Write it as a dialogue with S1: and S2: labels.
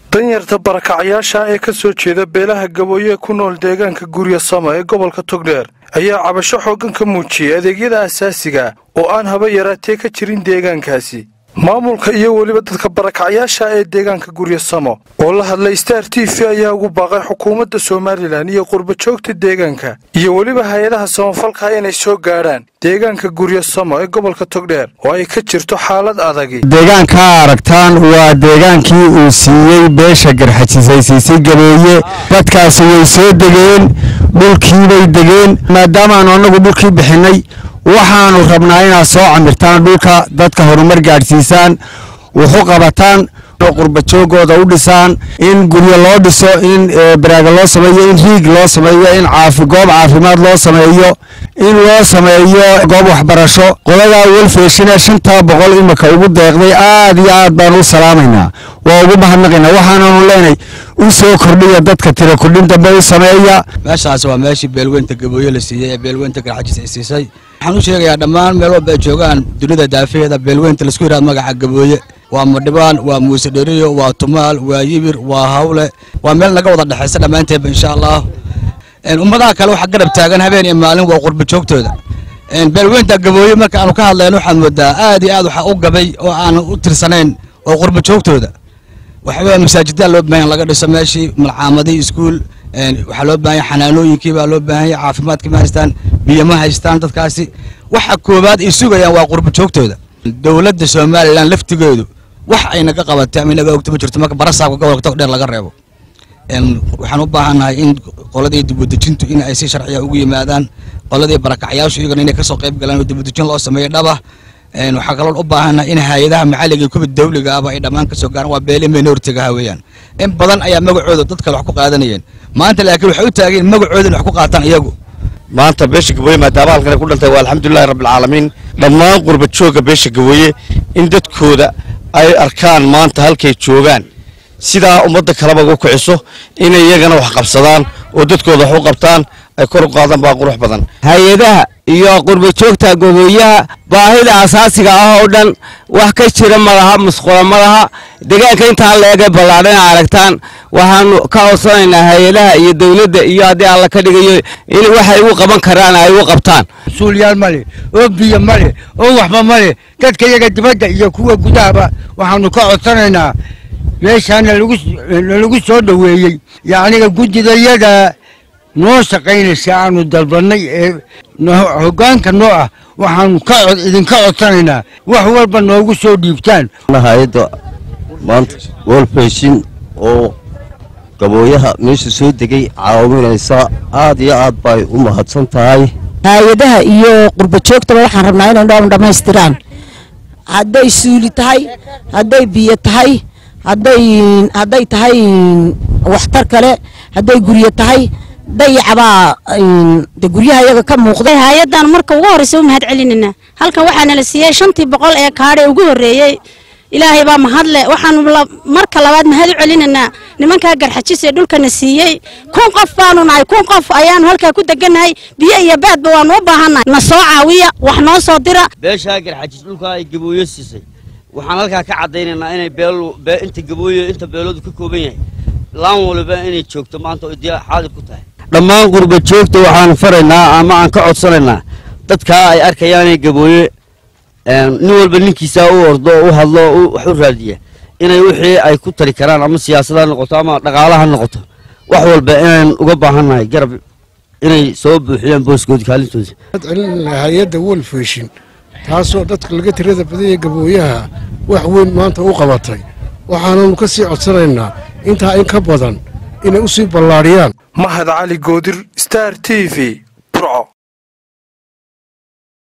S1: danyarta barakacyaasha ee ka soo jeeda beelaha gabooye ku nool deegaanka gurya sama ee gobolka togdheer ayaa cabasho xooggan ka muujiyay adeegyada asaasiga oo aan haba yaraatee ka jirin deegaankaasi maamulka iyo weliba dadka barakacyaasha ee deegaanka gurya samo oo la hadlay star t v ayaa ugu baaqay xukuumadda somalilan iyo qurbajoogta deegaanka iyo weliba hay-adaha samafalka inay soo gaadhaan deegaanka gurya samo ee gobolka togdheer oo ay ka jirto xaalad adagi
S2: deegaankaa aragtaan waa deegaankii uu siiyey beesha garxajisay siisay gabeeye dadkaasi way soo degeen dhulkiibay degeen maadaamaanu annagu dhulkii bixinay waxaanu rabnaa inaad soo camirtaan dhulka dadka horumar gaadhsiisaan wuxu qabataan qurbajoogooda u dhisaan in guryo loo dhiso in baraaga loo sameeyo in riig loo sameeyo in caafi goob caafimaad loo sameeyo in loo sameeyo goob waxbarasho qoladaa welfeshina shantaa boqol imika ugu deeqday aad iyo aad baan u salaamaynaa waa ugu mahadnaqaynaa waxaananu leenahay u soo kordhiya dadka tira kordhin dambe u sameeya
S3: meeshaas waa meeshii beelweynta gabooye la siiyey ee beelweynta garxajis ay siisay waxaan u sheegayaa dhammaan meel walba ay joogaan dunida daafaheeda beelweynta laisku yidhahdo magaca gabooye waa madhibaan waa muuse dheriyo waa tumaal waa yibir waa hawle waa meel naga wada dhexaysa dhammaanteedba insha allah ummadaha kale waxaa garab taagan habeen iyo maalin waa qurba joogtooda beelweynta gabooye marka aanu ka hadlayno waxaad moodaa aad iyo aad waxaa u gabay oo aanan u tirsanayn oo qurba joogtooda waxaweye masaajidaa loo baahan laga dhiso meeshii malcaamadii iskuul waxaa loo baahanya xanaanooyinkii baa loo baahanya caafimaadkii ma haystaan biyo ma haystaan dadkaasi waxa koowaad ay sugayaan waa qurba joogtooda dowladda somalilan laftigeedu wax ay naga qabatay ama inaga ogta ma jirto marka barasaabka gobolka togdheer laga reebo waxaan u baahannahay in qoladii dibudejintu in ay si sharciya ugu yimaadaan qoladii barakacyaashu iyagana inay kasoo qayb galaan oo dibudejin loo sameeyo dhaba waxaa kaloon u baahannahay in hay-adaha maxalliga kuwa dawliga ahba ay dhammaan kasoo gaaraan waa beeli minoritigaha weeyaan in badan ayaa magacooda dad kale wax ku qaadanayeen maanta laakiin waxay u taageen magacooda in wax ku qaataan iyagu
S4: maanta beesha gabooye maadaama halkan ay ku dhantay waa alxamdulilahi rabbilcaalamiin dhammaan qurba joogga beesha gabooye in dadkooda ay arkaan maanta halkay joogaan sidaa ummadda kaleba uga kiciso inay iyagana wax qabsadaan oo dadkooda wax u qabtaan ay kor u qaadaan baa qurux badan
S2: hay-adaha iyo qurbajoogta gabooyaha baahida asaasiga ah oo dhan wax ka jira malaha musqula malaha deegaanka intaa la ege ballaadhana aragtaan waxaanu ka codsanaynaa hay-adaha iyo dowladda iyo haddii alla ka dhigayo in waxay u qaban karaan ay u qabtaan
S5: suulyaal male oo biyo male oo waxba male dadka iyaga dibadda iyo kuwa gudahaba waxaanu ka codsanaynaa meeshaana lagu soo dhoweeyey yacniga guddidayada noo shaqaynaysa aanu dalbannay ee hoggaanka noo ah waxaanu ka idinka codsanaynaa wax walba noogu soo dhiibtaan
S6: hay-adda maanta wolfeshin oo gabooyaha meesha soo degay caawinaysa aad iyo aad bay u mahadsan tahay
S7: hay-adaha iyo qurbajoogtaba waxaan rabnaa inay dhoon dhammaystiraan hadday suuli tahay hadday biyo tahay hadday hadday tahay waxtar kale hadday guryo tahay dayacbaa de guryaha iyaga ka muuqday
S8: hay-adan marka ugu horreysa u mahad celinayna halkan waxaana la siiyey shantii boqol ee kaadhe ugu horreeyey ilaahay baa mahadle waxaanu marka labaad mahad u celinaynaa nimankaa garxajis ee dhulkana siiyey kun qof baanu nahay kun qof ayaanu halkaa ku degannahay biyo iyo baadba waanu u baahannahay na soo caawiya wax noo soo dira
S9: beeshaa garxajis dhulkaa ay gabooyo siisay waxaan halkaa ka caddaynaynaa inay inta gabooyo inta beeloodu ka kooban yahay laan waliba inay joogto maanta oo diya xaadir ku tahay
S4: dhammaan qurba joogta waxaan faraynaa ama aan ka codsanaynaa dadkaa ay arkayaanay gabooye nin walba ninkiisaa u ordo u hadlo wax u raadiya inay wixii ay ku tari karaan ama siyaasada ha noqoto ama dhaqaala ha noqoto wax walba inaan uga baahannahay garab inay soo buuxiyaan booskoodi kaalintooda
S10: hay-adda wolfeshin taasoo dadka laga tirada badanya gabooyaha wax weyn maanta u qabatay waxaananu ka sii codsanaynaa intaa in ka badan inay u sii ballaadhiyaan
S1: mahad cali goodir star t v burco